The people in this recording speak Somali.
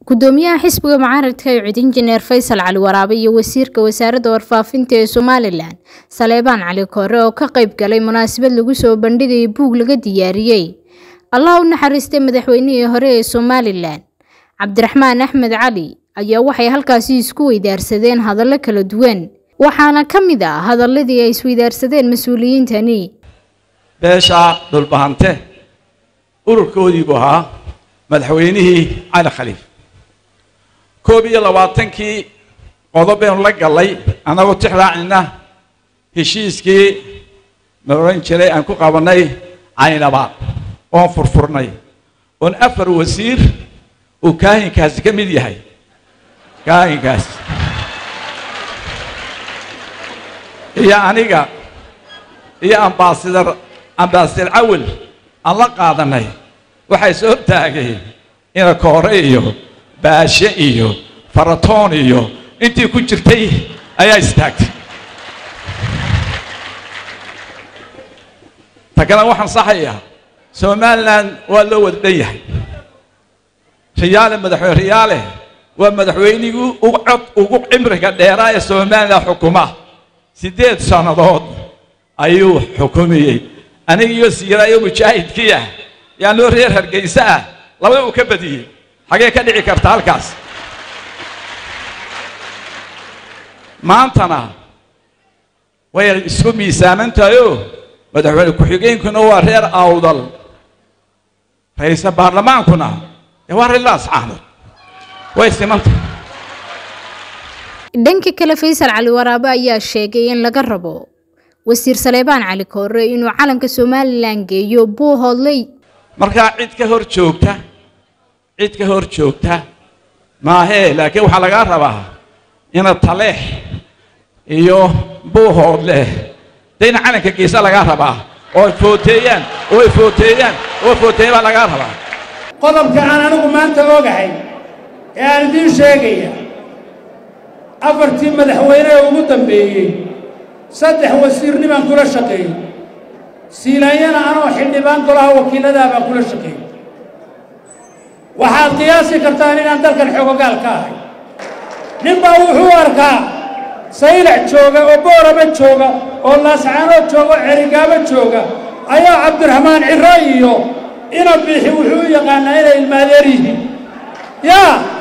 gudoomiyaha xisbiga mucaaradka ee cud injineer faysal cali waraabe iyo wasiirka wasaaradda warfaafinta ee somalilan saleebaan cali koore oo ka qayb galay munaasabad lagu soo bandhigayay buug laga diyaariyey allah u naxariistay madaxweynihii hore ee somalilan cabdiraxmaan axmed cali ayaa waxay halkaasi isku weydaarsadeen hadallo kala duwan waxaana ka mid ah hadaladii ay isweydaarsadeen mas-uuliyiintani beesha dhulbahante ururkoodii buu ahaa madaxweynihii cali khaliif koob iyo labaatankii qodob baynu la gallay annagoo tix raacina heshiiskii ma odhan jiray aan ku qabannay caynabaad oon furfurnay oon afar wasiir uu kaahinkaasi ka mid yahay kaahinkaas iyo aniga iyo ambaasadar ambaasadar cawil aan la qaadanay waxay soo taageen ina koore iyo baashe iyo faratoon iyo intii ku jirtay ayaa istaagtay ta kale waxaan saxayaa somalilan waa loo wada dhan yahay riyaale madaxweyne riyaale waa madaxweynigii ugu cod ugu cimriga dheeraa ee somalilan xukuma siddeed sannadood ayuu xukumiyey aniga iyo siiraayo mujaahidkii ah yaan loo reer hargeysa ah labada uu ka badiyey xagee ka dhici karta halkaas maantana way isku miisaaman tahayoo madaxweyne ku-xigeenkuna waa reer awdal ra-iisal baarlamaankuna dee waa reer laascaanood way simanta dhanka kale faysal cali waraabe ayaa sheegay in laga rabo wasiir saleebaan cali koore inuu calanka somalilan geeyo buu hodlay markaa cid ka hor joogta cid ka hor joogta maahee laakiin waxaa lagaa rabaa ina taleex iyo buuhood leh dee ina calanka geesa lagaa rabaa oo ay footeeyaan oo ay footeeyaan oo footeeyan baa lagaa rabaa qodobka aan anigu maanta ogahay ee aan idiin sheegaya afartii madaxweyne ee ugu dambeeyey saddex wasiirnimaan kula shaqeeyey siilaanyana anoo xildhibaan golaha wakiilladaa baan kula shaqeeyey waxaad qiyaasi kartaan inaan dalkan xoogogaal ka ahay ninbaa wuxuu arkaa saylac jooga oo booraba jooga oo laascaanood jooga oo cerigaabo jooga ayaa cabdiraxmaan ciro iyo ina biixi wuxuu u yaqaanaa inay ilmaadeer yihiin yaa